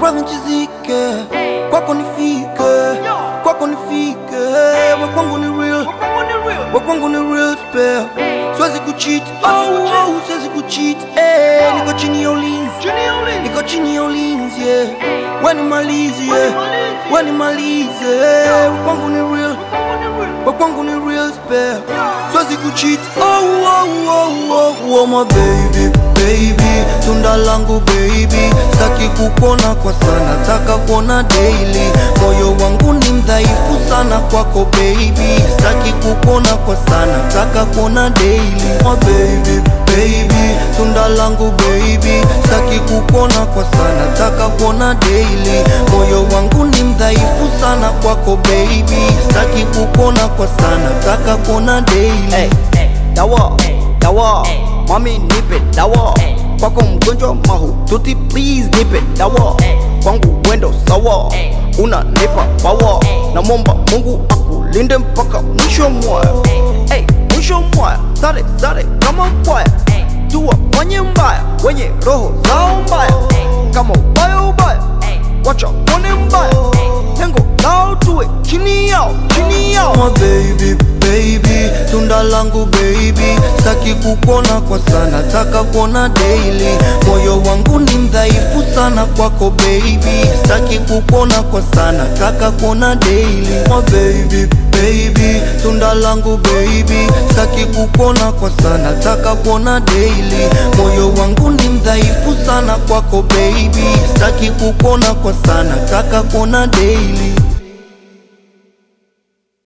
brother nchizike kwako nifike kwako nifike we kwangu ni real we kwangu ni real spell siwezi kucheat oh, oh, siwezi kucheat eh, niko chini ya ulinzi niko chini ya ulinzi yeah. weni malizi yeah. weni malize yeah. we kwangu ni real we kwangu ni real spell siwezi kucheat oh, oh, oh, oh, oh, my baby baby tunda langu baby staki kukona kwa sana taka kuona daily moyo wangu ni mdhaifu sana kwako baby staki kukona kwa sana taka kuona daily my baby baby tunda langu baby staki kukona kwa sana taka kuona daily moyo wangu ni mdhaifu sana kwako baby staki kukona kwa sana taka kuona daily hey, dawa dawa mami nipe dawa kwako mgonjwa mahututi please nipe dawa kwangu wendo sawa unanipa pawa namwomba mungu akulinde mpaka mwisho mwaya hey, mwisho mwaya sare sare kama kwaya tuwafanye mbaya wenye roho zao mbaya kama ubaya ubaya wacha kone mbaya lengo lao tuwe chini yao chini yao my baby baby tunda langu baby staki kukona kwa sana taka kuona daily moyo wangu ni mdhaifu sana kwako baby staki kukona kwa sana taka kuona daily my baby baby tunda langu baby staki kukona kwa sana taka kuona daily moyo wangu ni mdhaifu sana kwako baby staki kukona kwa sana taka kuona daily